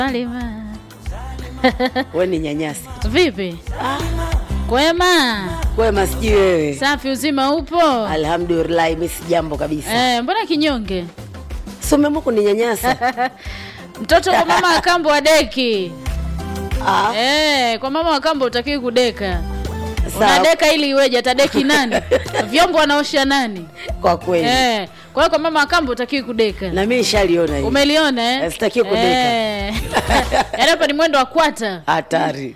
Salima. we ni nyanyasi Vipi? Kwema? kwema, sijui wewe. Safi, uzima upo? Alhamdulillah, mi si jambo kabisa. Eh, mbona kinyonge? Si umeamua kuninyanyasa? Mtoto kwa mama wa kambo wa deki. Ah, Eh, kwa mama wa kambo utakiwi kudeka. sawa. Unadeka ili iweje? Atadeki nani? Vyombo anaosha nani? Kwa kweli Eh, kwa hiyo kwa mama wa kambo utakiwi kudeka. na mi nishaliona hii Umeliona eh? Eh, sitaki kudeka. Eh. Yaani hapa ni mwendo wa kwata. hatari.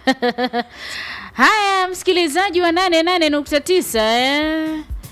Haya, msikilizaji wa 88.9 eh.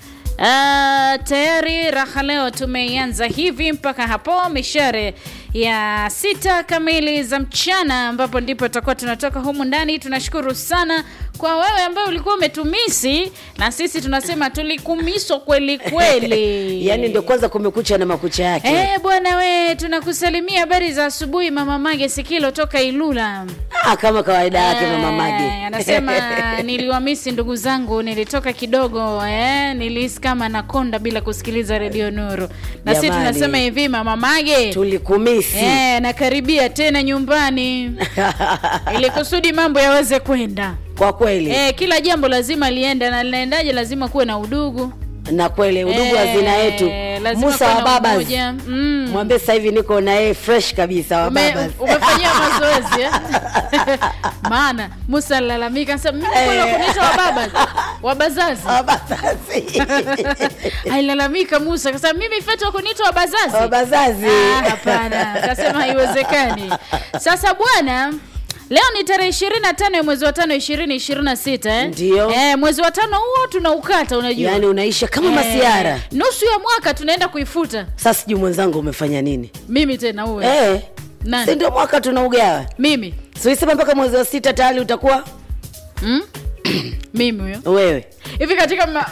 Uh, tayari raha leo tumeianza hivi mpaka hapo mishare ya sita kamili za mchana, ambapo ndipo tutakuwa tunatoka humu ndani. Tunashukuru sana kwa wewe ambaye ulikuwa umetumisi, na sisi tunasema tulikumiswa kweli kweli. Yaani ndio kwanza kumekucha na makucha yake. Eh, bwana we, tunakusalimia habari za asubuhi, mama Mage Sikilo toka Ilula. Ah, kama kawaida yake mama Eh, Mage. anasema niliwamisi ndugu zangu, nilitoka kidogo eh, nilihisi kama nakonda bila kusikiliza redio Nuru. Na sisi Jamani. tunasema hivi mama Mage tulikumisi. eh, nakaribia tena nyumbani ili kusudi mambo yaweze kwenda. Kwa kweli Eh, kila jambo lazima liende na linaendaje, lazima kuwe na udugu na kweli udugu Eh, hazina yetu. lazima Musa kuwe wa na babas. umoja. Mm. Mwambie sasa hivi niko na yeye fresh kabisa wa Ume, babas. umefanyia mazoezi eh? maana Musa alilalamika sasa, mimi mbona Eh. kuniita wababa wabazazi Wa bazazi. alilalamika Musa kasema mimi fetu kuniita wabazazi Wa bazazi. Ah, hapana kasema haiwezekani sasa bwana leo ni tarehe ishirini na tano ya mwezi wa tano ishirini ishirini na sita eh? Ndio. eh, mwezi wa tano huo tunaukata unajua Yaani unaisha kama Eh, masiara. nusu ya mwaka tunaenda kuifuta Sasa sijui mwenzangu umefanya nini? mimi tena uwe Eh. Nani? Si ndio mwaka tunaugawa. mimi Siisema mpaka mwezi wa sita tayari utakuwa mm? mimi huyo wewe. hivi katika ma...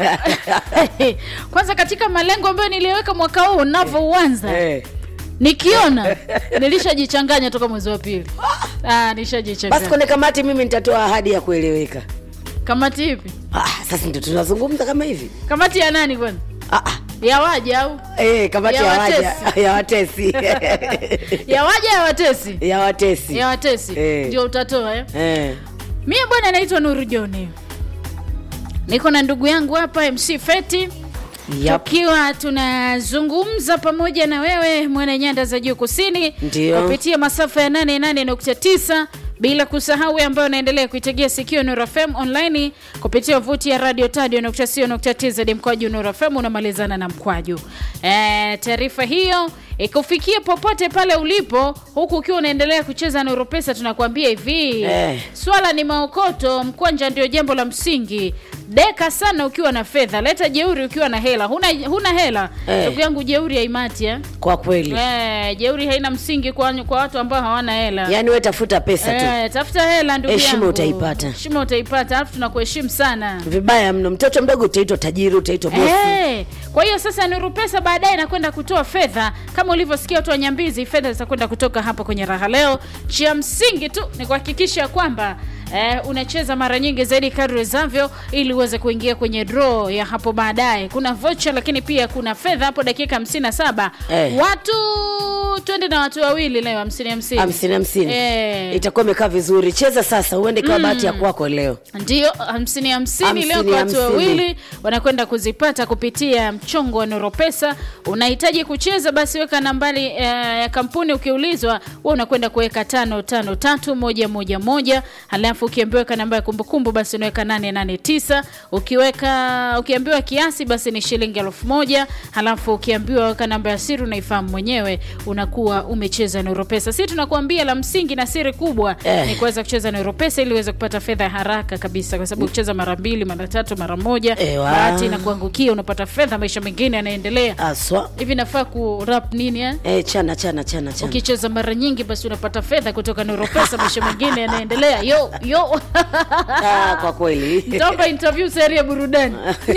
kwanza katika malengo ambayo niliweka mwaka huu unavyouanza Eh. nikiona nilishajichanganya toka mwezi wa pili ah, Basi nishajichanganya kwenye kamati mimi nitatoa ahadi ya kueleweka. kamati ipi Ah, sasa ndio tunazungumza kama hivi. kamati ya nani kwani Ah, ah. ya waja au Eh, kamati Ya ya waja watesi. ya watesi. ya waja ya watesi ya watesi. ya watesi Eh. ndio utatoa eh? Eh. mie bwana naitwa nuru joni niko na ndugu yangu hapa mc feti Yep. tukiwa tunazungumza pamoja na wewe mwana nyanda za juu kusini Ndio. kupitia masafa ya 88.9 bila kusahau wewe ambayo unaendelea kuitegea sikio Nuru FM online kupitia wavuti ya radio tadio.co.tz mkwaju Nuru FM unamalizana na mkwaju. E, taarifa hiyo ikufikie popote pale ulipo huku ukiwa unaendelea kucheza Nuru Pesa, tunakuambia hivi Eh. swala ni maokoto, mkwanja ndio jambo la msingi. Deka sana ukiwa na fedha, leta jeuri ukiwa na hela. Huna, huna hela Eh. ndugu yangu, jeuri haimati eh? Kwa kweli. Eh, jeuri haina msingi kwa, kwa watu ambao hawana hela. Yaani wewe tafuta pesa tu. Eh, tafuta hela ndugu Heshima yangu. utaipata. Heshima utaipata, alafu tunakuheshimu sana. Vibaya mno. Mtoto mdogo utaitwa tajiri, utaitwa bosi. Eh, kwa hiyo sasa Nuru Pesa baadaye inakwenda kutoa fedha kama ulivyosikia watu wa Nyambizi, fedha zitakwenda kutoka hapa kwenye raha leo. Cha msingi tu ni kuhakikisha kwamba eh, unacheza mara nyingi zaidi kadri wezavyo, ili uweze kuingia kwenye draw ya hapo baadaye. Kuna voucher, lakini pia kuna fedha hapo dakika 57 Eh. watu twende na watu wawili leo 50 50 hamsini hamsini Eh. itakuwa imekaa vizuri. Cheza sasa, uende kwa bahati ya kwako leo. ndio hamsini hamsini leo Hamsini, kwa watu hamsini. wawili wanakwenda kuzipata kupitia mchongo wa Noropesa. Unahitaji kucheza, basi weka nambari eh, ya kampuni. Ukiulizwa wewe unakwenda kuweka tano tano tatu moja moja moja, halafu ukiambiwa weka namba ya kumbukumbu, basi unaweka nane nane tisa. Ukiweka ukiambiwa kiasi, basi ni shilingi elfu moja. Halafu ukiambiwa weka namba ya siri, unaifahamu mwenyewe, unakuwa umecheza Noropesa. Si tunakuambia la msingi na siri kubwa Eh. ni kuweza kucheza Nero Pesa ili uweze kupata fedha ya haraka kabisa, kwa sababu ukicheza mara mbili, mara tatu, mara moja, Ewa. bahati na kuangukia, unapata fedha, maisha mengine yanaendelea. Aswa. Hivi nafaa ku rap nini eh? Eh, chana chana chana chana. Ukicheza mara nyingi, basi unapata fedha kutoka Nero Pesa, maisha mengine yanaendelea. Yo yo, Ah, kwa kweli. nitaomba interview sehemu ya burudani.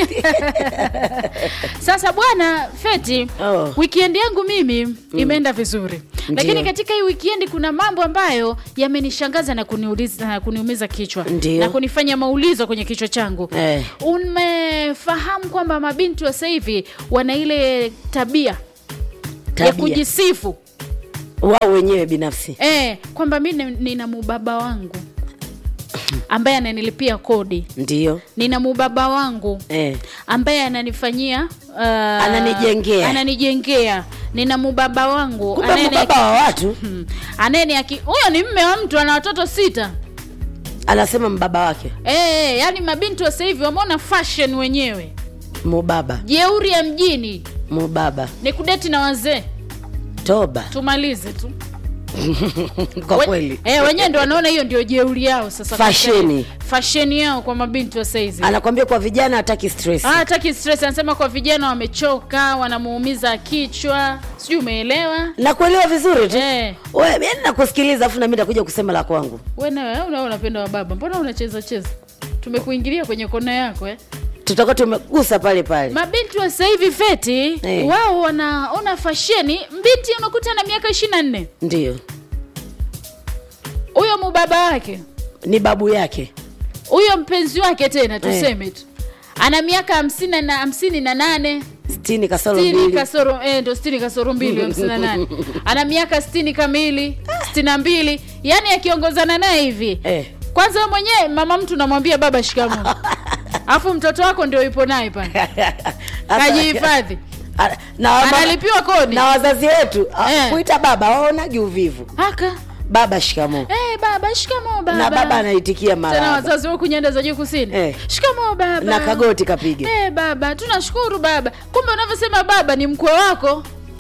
Sasa bwana Feti, Oh. weekend yangu mimi imeenda vizuri, lakini Ndio. katika hii weekend kuna mambo ambayo yamenishangaza na kuniuliza na kuniumiza kichwa Ndio. na kunifanya maulizo kwenye kichwa changu. Eh. Umefahamu kwamba mabinti wa sasa hivi wana ile tabia, ya Tabia. kujisifu wao wenyewe binafsi eh, kwamba mi ni- nina mubaba wangu ambaye ananilipia kodi ndio nina mubaba wangu eh. ambaye ananifanyia uh, Ananijengea. ananijengea nina mubaba wangu kumbe anayeni- mbaba wa watu Hmm. anayeni aki huyo ni mme wa mtu ana watoto sita anasema mbaba wake Eh, yani mabinti wa sasa hivi wameona fashion wenyewe mubaba jeuri ya mjini mubaba ni kudeti na wazee toba tumalize tu kwa We- kweli eh, wenyewe ndo wanaona hiyo ndio jeuri yao sasa kwa Fasheni. sasa. fasheni yao kwa mabinti wa saizi anakwambia kwa vijana hataki stress Ah, hataki stress anasema kwa vijana wamechoka wanamuumiza kichwa sijui umeelewa na kuelewa vizuri tu eh, We, yani nakusikiliza afu nami nakuja kusema la kwangu we nawe una unapenda wa baba mbona unacheza cheza tumekuingilia kwenye kona yako eh? tutakuwa tumegusa pale pale mabinti wa sasa hivi feti Eh. wao wanaona fasheni mbinti unakuta na miaka ishiri na nne ndio huyo mubaba wake ni babu yake huyo mpenzi wake tena tuseme tu ana miaka hamsini na hamsini na nane stini kasoro stini mbili kasoro eh, ndo stini kasoro mbili hamsini na nane ana miaka stini kamili stini na mbili yaani akiongozana naye hivi eh. kwanza wewe mwenyewe mama mtu namwambia baba shikamo alafu mtoto wako ndio yupo naye pale kajihifadhi A- na wa- analipiwa kodi na wazazi wetu a- Eh. kuita baba waonagi uvivu haka baba shikamo eh, baba shikamo baba na baba anaitikia tena mara wazazi huku nyanda za juu kusini Eh. shikamo baba na kagoti kapiga Eh, baba tunashukuru baba kumbe unavyosema baba ni mkwe wako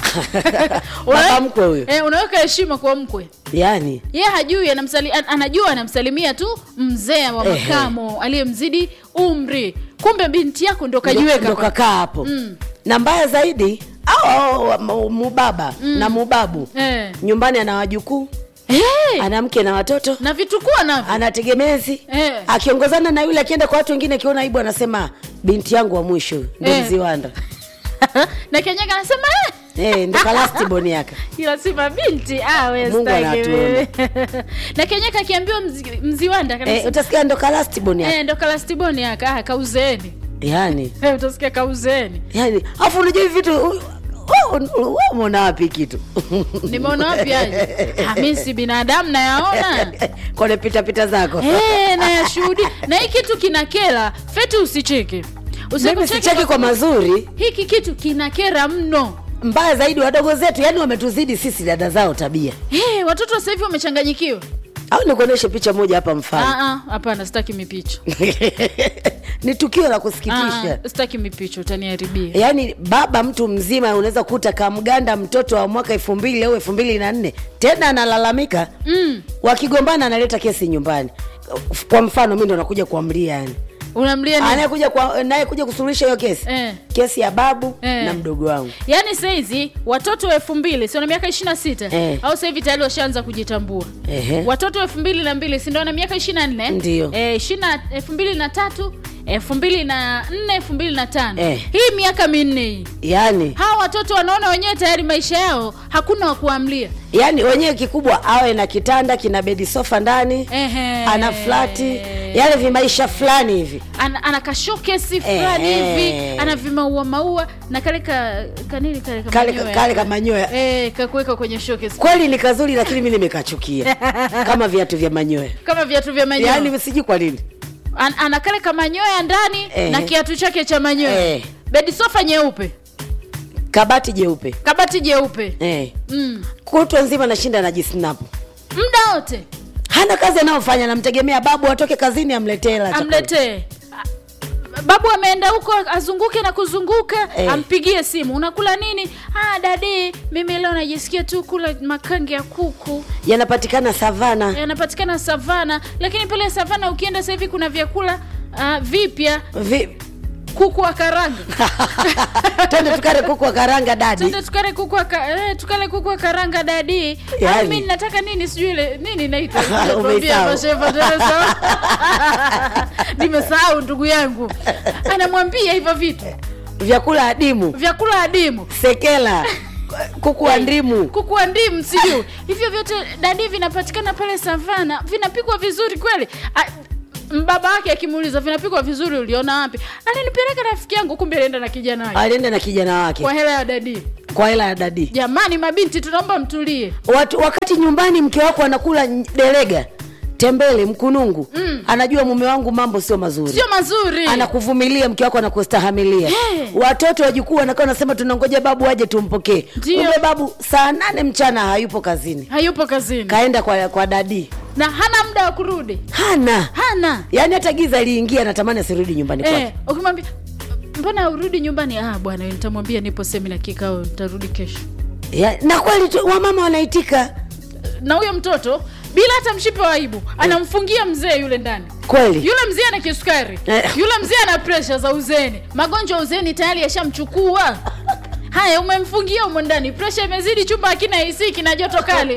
baba mkwe huyo eh, unaweka heshima kwa mkwe yani ye hajui anamsali, an, anajua anamsalimia tu mzee wa Ehe. makamo aliyemzidi umri kumbe binti yako ndo kajiweka ndo pa- kakaa hapo Mm. na mbaya zaidi au au, wa- mu- mubaba na mubabu eh. nyumbani ana wajukuu Eh, ana mke na watoto na vitukua navyo ana tegemezi Eh. akiongozana na yule akienda kwa watu wengine akiona aibu anasema binti yangu wa mwisho ndo Eh. mziwanda na kenyaka anasema eh, eh, ndo kalastiboni yaka ila sifa binti awe Mungu staki anatuona. wewe. na kenyaka akiambiwa mzi, mziwanda kabisa eh, utasikia ndo kalastiboni yaka eh, ndo kalastiboni aka ah, kauzeeni yani eh, utasikia kauzeeni yani afu unajua hivi vitu u- u- u- u- umeona wapi kitu nimeona wapi aje Ah, mi si binadamu nayaona kone pitapita zako Eh, nayashuhudia na hii kitu kinakera feti usicheke mimi Usipocheke sicheki kwa mazuri hiki kitu kinakera mno mbaya zaidi wadogo zetu yani wametuzidi sisi dada zao tabia hey, watoto sasa hivi wamechanganyikiwa au nikuonyeshe picha moja hapa mfano Ah, ah, hapana sitaki mipicho ni tukio la Ah, kusikitisha ah, sitaki mipicho utaniharibia yaani baba mtu mzima unaweza kuta kamganda mtoto wa mwaka elfu mbili au elfu mbili na nne tena analalamika mm. wakigombana analeta kesi nyumbani kwa mfano mi ndo nakuja kuamlia yani unamlia nini? anayekuja kwa- nayekuja kusuluhisha hiyo kesi Eh. kesi ya babu Eh. na mdogo wangu yaani sahizi watoto wa elfu mbili si wana miaka ishiri na sita Eh. au sahivi tayari washaanza kujitambua Ehe. watoto elfu mbili na mbili sindo wana miaka ishiri na nne Ndio. eh, elfu mbili na tatu elfu mbili na nne elfu mbili na tano Eh. hii miaka minne hii yaani hawa watoto wanaona wenyewe tayari maisha yao hakuna wa kuamlia yaani wenyewe kikubwa awe na kitanda kina bedi sofa ndani Ehe. ana flati yale vimaisha fulani hivi ana, ana kashokesi fulani Ehe. hivi ana vimaua maua na kale ka kanini kale kale kamanyoya. kale kamanyoya eh, kakuweka kwenye showcase kweli ni kazuri lakini mi nimekachukia kama viatu vya manyoya kama viatu vya manyoya yaani sijui kwa nini An, ana kale kamanyoya ndani Ehe. na kiatu chake cha manyoya Eh. bedi sofa nyeupe kabati jeupe kabati jeupe eh. mm. kutwa nzima nashinda najisnapu muda wote hana kazi anayofanya namtegemea babu atoke kazini amletee hela ya chakula. amletee A- babu ameenda huko azunguke na kuzunguka Eh. ampigie simu unakula nini ah, dadi mimi leo najisikia tu kula makange ya kuku yanapatikana savana yanapatikana savana lakini pale savana ukienda sasa hivi kuna vyakula uh, vipya Vi... kuku wa karanga twende tukare kuku wa karanga dadi Twende tukale kuku wa ka, eh, tukale kuku wa karanga dadi Yaani. yani. mimi nataka nini sijui ile nini naitwa Umeisahau. Tuambie hapa, shefa, tunasahau. nimesahau ndugu yangu anamwambia hivyo vitu vyakula adimu vyakula adimu sekela kuku wa ndimu kuku wa ndimu sijui hivyo vyote dadi vinapatikana pale savana vinapikwa vizuri kweli A, baba wake akimuuliza vinapikwa vizuri uliona wapi alinipeleka rafiki yangu kumbe alienda na kijana wake alienda na kijana wake kwa hela ya dadi kwa hela ya dadi jamani mabinti tunaomba mtulie Watu, wakati nyumbani mke wako anakula ny- delega tembele mkunungu mm. anajua mume wangu mambo sio mazuri sio mazuri anakuvumilia mke wako anakustahamilia Hey. watoto wajukuu wanakaa wanasema tunangoja babu aje tumpokee Ndio. kumbe babu saa nane mchana hayupo kazini hayupo kazini kaenda kwa, kwa dadi na hana muda wa kurudi hana hana yaani hata giza liingia anatamani asirudi nyumbani kwake eh, ukimwambia mbona urudi nyumbani ah bwana nitamwambia nipo semina kikao nitarudi kesho ya, na kweli tu wamama wanaitika na huyo mtoto bila hata mshipe wa aibu anamfungia mzee yule ndani kweli yule mzee ana kisukari Eh. yule mzee ana presha za uzeni magonjwa ya uzeni tayari yashamchukua haya umemfungia humo ndani presha imezidi chumba hakina ac kina joto kali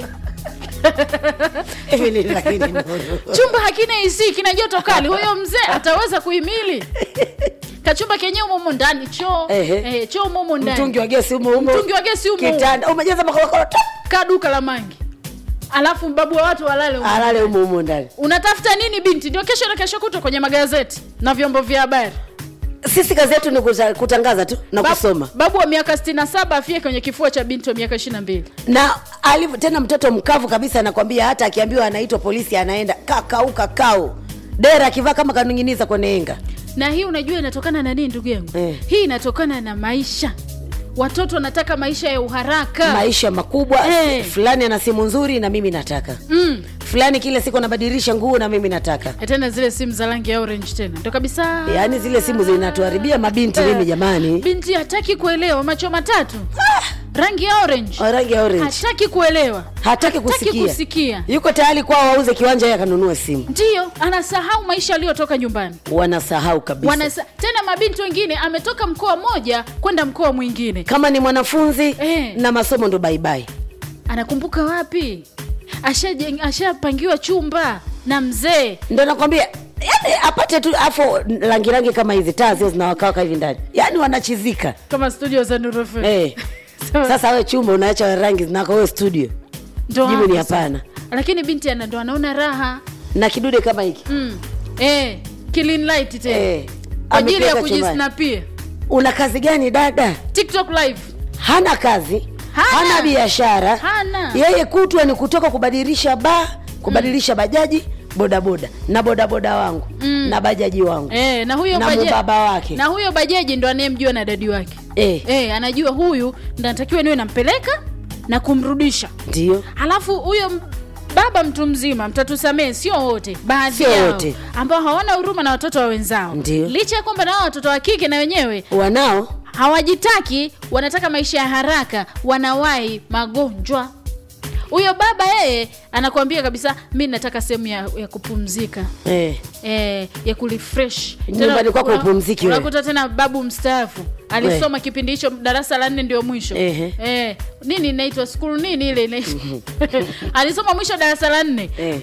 Hivi ni lakini nuru. chumba hakina ac kina joto kali huyo mzee ataweza kuhimili kachumba kenyewe umo ndani choo Ehe. eh, choo umo umo ndani mtungi wa gesi umo umo Mtungi wa gesi umo umo. kitanda umejaza makorokoro tu ka duka la mangi alafu mbabu wa watu walale humo. alale umo umo ndani unatafuta nini binti ndio kesho na kesho kutwa kwenye magazeti na vyombo vya habari sisi kazi yetu ni kuta- kutangaza tu na Bab- kusoma babu wa miaka 67 afie kwenye kifua cha binti wa miaka 22 na alivyo tena mtoto mkavu kabisa anakwambia hata akiambiwa anaitwa polisi anaenda kakau kakau dera akivaa kama kaning'iniza kwenye enga na hii unajua inatokana na nini ndugu yangu Eh. hii inatokana na maisha watoto wanataka maisha ya uharaka maisha makubwa Eh. fulani ana simu nzuri na mimi nataka mm. fulani kila siku anabadilisha nguo na mimi nataka Eh, tena zile simu za rangi ya orange tena ndo kabisa yaani zile simu zinatuharibia mabinti mimi jamani binti hataki kuelewa macho matatu rangi ya orange Wa rangi ya orange hataki kuelewa hataki kusikia. kusikia yuko tayari kwao wauze kiwanja yeye akanunua simu ndiyo anasahau maisha aliyotoka nyumbani wanasahau kabisa Wanasa, tena mabinti wengine ametoka mkoa mmoja kwenda mkoa mwingine kama ni mwanafunzi Eh. na masomo ndo baibai anakumbuka wapi Ashaje- ashapangiwa chumba na mzee ndo nakwambia yani apate tu afu rangi rangi kama hizi taa zio zinawakawaka hivi ndani yaani wanachizika kama studio za Nuru FM. eh. Sawa. sasa we chumba unaacha rangi zinako wewe studio Ndo jibu ni hapo sasa. hapana lakini binti ana ndo anaona raha na kidude kama hiki mm. eh, clean light tena eh. kwa ajili ya amekiweka chumbani. kujisnapia una kazi gani dada tiktok live hana kazi Hana. hana biashara Hana. yeye kutwa ni kutoka kubadilisha ba kubadilisha bajaji bodaboda na bodaboda wangu Mm. na bajaji wangu eh, na huyo na baje- mubaba wake na huyo bajaji ndo anayemjua na dadi wake eh. eh, anajua huyu ndo anatakiwa niwe nampeleka na kumrudisha ndio halafu huyo m- baba mtu mzima mtatusamee sio wote baadhi Sio yao wote. ambao hawana huruma na watoto wa wenzao Ndio. licha ya kwamba nao watoto wa kike na wenyewe wanao hawajitaki wanataka maisha ya haraka wanawahi magonjwa huyo baba yeye anakuambia kabisa mi nataka sehemu ya, ya kupumzika eh. eh, ya kurefresh Nyumbani Tena kwako una- upumziki wewe. unakuta tena babu mstaafu alisoma kipindi hicho darasa la nne ndio mwisho Ehe. eh, nini inaitwa skulu nini ile inaitwa alisoma mwisho darasa la nne Eh.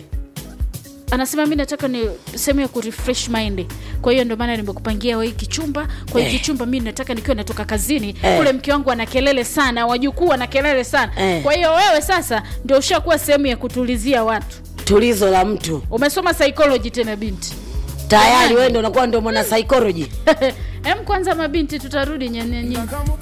anasema mi nataka ni sehemu ya kurefresh mind kwa hiyo ndio maana nimekupangia wa hiki chumba kwa hiki Eh. chumba mi nataka nikiwa natoka kazini Eh. kule mke wangu ana kelele sana wajukuu ana kelele sana Eh. kwa hiyo wewe sasa ndio ushakuwa sehemu ya kutulizia watu tulizo la mtu umesoma psychology tena binti tayari Jamani. wewe ndo unakuwa ndo mwana psychology em kwanza mabinti tutarudi nyenyenye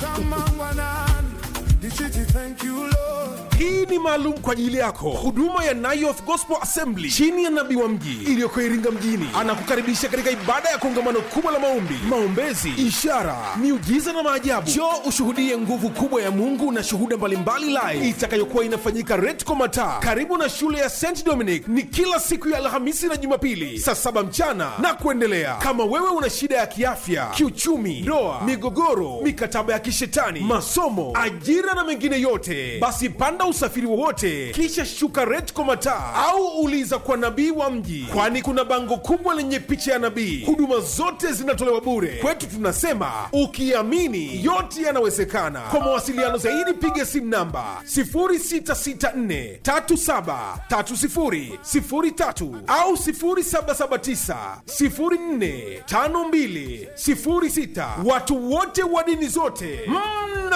hii ni maalum kwa ajili yako huduma ya Nayoth Gospel Assembly chini ya nabii wa mji iliyoko Iringa mjini anakukaribisha katika ibada ya kongamano kubwa la maombi, maombezi, ishara, miujiza na maajabu. Njoo ushuhudie nguvu kubwa ya Mungu na shuhuda mbalimbali live itakayokuwa inafanyika Retco Mataa karibu na shule ya St Dominic. Ni kila siku ya Alhamisi na Jumapili saa saba mchana na kuendelea. Kama wewe una shida ya kiafya, kiuchumi, ndoa, migogoro, mikataba ya kishetani, masomo, ajira na mengine yote, basi panda usafiri wowote, kisha shuka Retco Mataa au uliza kwa nabii wa mji, kwani kuna bango kubwa lenye picha ya nabii. Huduma zote zinatolewa bure. Kwetu tunasema ukiamini yote yanawezekana. Kwa mawasiliano zaidi piga simu namba 0664373003 au 0779045206. Watu wote wa dini zote mna